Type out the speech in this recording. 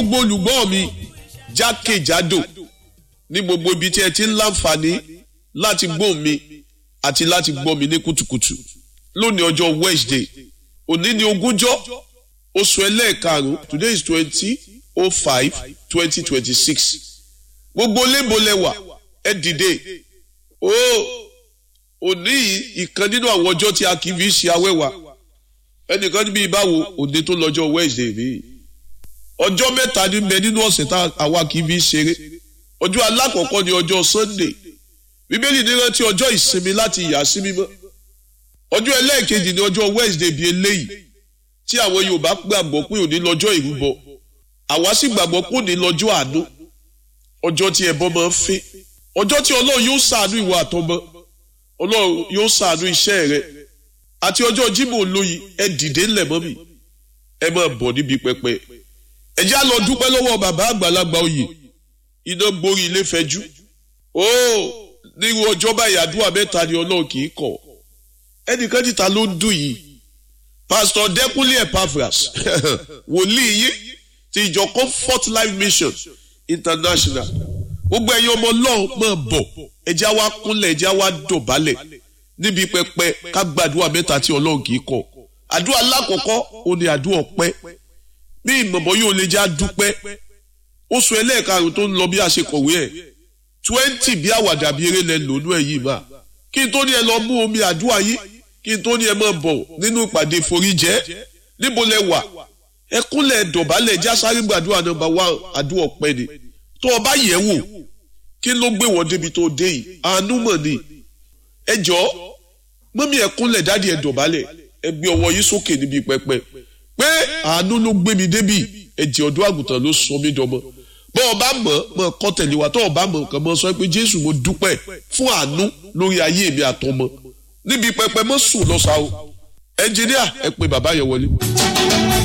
gbogbo olùgbọ́ mi jákèjádò ní gbogbo ibi tí ẹ ti ń láǹfààní láti gbọ́ mi àti láti gbọ́ mi ní kùtùkùtù lónìí ọjọ́ Wednesday òní ni ogúnjọ́ oṣù ẹlẹ́ẹ̀karùn-ún today is twenty oh five twenty twenty six gbogbo lébolẹ̀wà ẹ dìde ó òní ìkan nínú àwọn ọjọ́ tí a kì í fi ṣe awẹ́wà ẹnìkan níbi ìbáwo òní tó lọ́jọ́ Wednesday mi ọjọ́ mẹ́ta ní bẹ nínú ọ̀sẹ̀ tá àwa kì í fi ṣeré ọjọ́ alákọ̀ọ́kọ́ ni ọjọ́ Sunday bíbélì ní rántí ọjọ́ ìsinmi láti yà sí mímọ́ ọjọ́ ẹlẹ́ẹ̀kejì ni ọjọ́ Wednesday bíi eléyìí tí àwọn Yorùbá gbàgbọ́ pé òní lọ́jọ́ ìrúbọ àwa sì gbàgbọ́ pé òní lọ́jọ́ àánú ọjọ́ tí ẹbọ máa ń fẹ́ ọjọ́ tí Ọlọ́run yóò ṣàánú ìwà àtọmọ Ọlọ́run yóò ṣàánú iṣẹ́ rẹ àti ọjọ́ Jímọ̀ olóyin ẹ dìde ńlẹ̀ mọ́ mi ẹ máa bọ̀ níbi pẹpẹ ẹ já lọ dúpẹ́ lọ́wọ́ bàbá àgbàlagbà oyè iná gborí ilé fẹjú ó nírú ọjọ́ báyìí àdúrà mẹ́ta ni Ọlọ́run kì í kọ̀ ẹnìkan níta ló ń dùn yìí pásítọ̀ Dẹ́kúnlé Epaphras wòlíì yìí ti ìjọ Comfort Life Mission International gbogbo ẹ̀yin ọmọ Ọlọ́run máa bọ̀ ẹjẹ́ wa kúnlẹ̀ ẹjẹ́ wa dọ̀bálẹ̀ níbi pẹpẹ ká gbàdúrà mẹ́ta tí Ọlọ́run kì í kọ̀ àdúrà alákọ̀ọ́kọ́ ó ní àdúrà ọpẹ́ bí ìmọ̀mọ́ yóò lè já dúpẹ́ oṣù ẹlẹ́ẹ̀karùn tó ń lọ bí a ṣe kọ̀wé ẹ̀ twenty bí àwàdà bí eré lẹ lónú ẹ̀ yìí mà kí n tó ní ẹ lọ mú omi àdúrà yìí kí n tó ní ẹ máa bọ̀ nínú ìpàdé foríjẹ́ níbo lẹ wà ẹ kúnlẹ̀ dọ̀bálẹ̀ já sáré gbàdúrà nọ́mbà wá àdúrà ọpẹ́ ni tó o bá yẹ̀ wò kí ló gbé wọ́n débi tó dé yìí àánú mọ̀ ni ẹ jọ mọ́mí ẹ kúnlẹ̀ dádì ẹ dọ̀bálẹ̀ ẹ gbé ọwọ́ yìí sókè níbi pẹpẹ pé àánú ló gbé mi débi ẹ̀jẹ̀ ọ̀dọ́ àgùntàn ló sọ mí dọmọ bọ́ ọ bá mọ̀ mọ̀ kọ́ tẹ̀lé wa tọ́ ọ bá mọ̀ nǹkan mọ̀ sọ pé Jésù mo dúpẹ́ fún àánú lórí ayé mi àtọmọ níbi pẹpẹ mọ́ sùn lọ́sàá o ẹnjìníà ẹ pé bàbá yẹn wọlé.